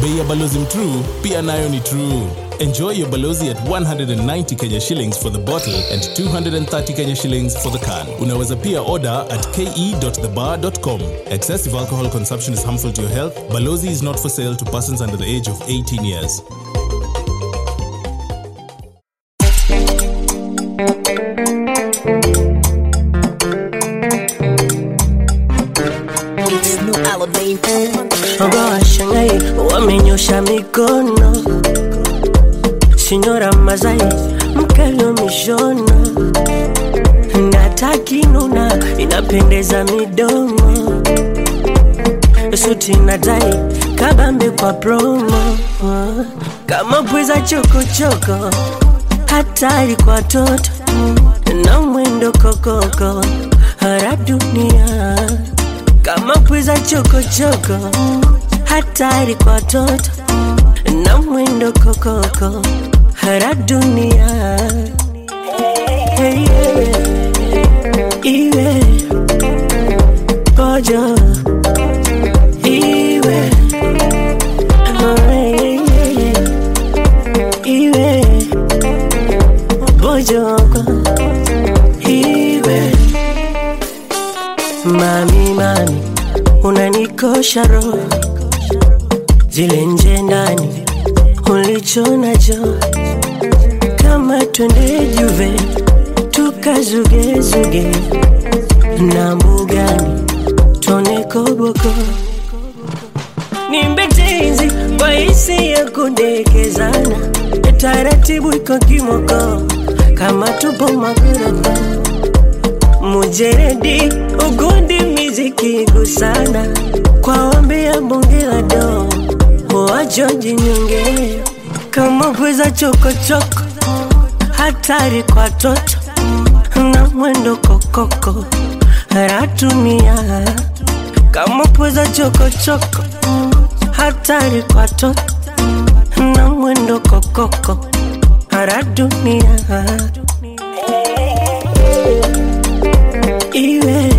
bei ya balozi mtrue pia nayo ni true enjoy your balozi at 190 kenya shillings for the bottle and 230 kenya shillings for the can unaweza pia order at ke.thebar.com excessive alcohol consumption is harmful to your health balozi is not for sale to persons under the age of 18 years Ogo washangai wamenyosha mikono, Sinyora Mazai mkalo mishono, nataki nuna inapendeza midomo, suti na tai kabambe kwa promo, kama pweza chokochoko, hatari kwa toto na mwendo kokoko, hara dunia kama pweza chokochoko, hatari kwa toto na mwendo kokoko, hara dunia hey, yeah. iwe pojo iwe oh, hey, yeah. iwe pojoko iwe Mami, mami, unanikosha roho, zile nje ndani ulicho nacho, kama twende Juve tukazugezuge na mbugani tone koboko, nimbe tenzi kwa hisi ya kudekezana, taratibu iko kimoko, kama tupo magorofa mujeredi ugundi miziki gusana kwa ombi ya bonge la do wajoji nyonge kama pweza chokochoko hatari kwa toto na mwendo kokoko ratunia kama pweza chokochoko hatari kwa toto na mwendo kokoko haradunia iwe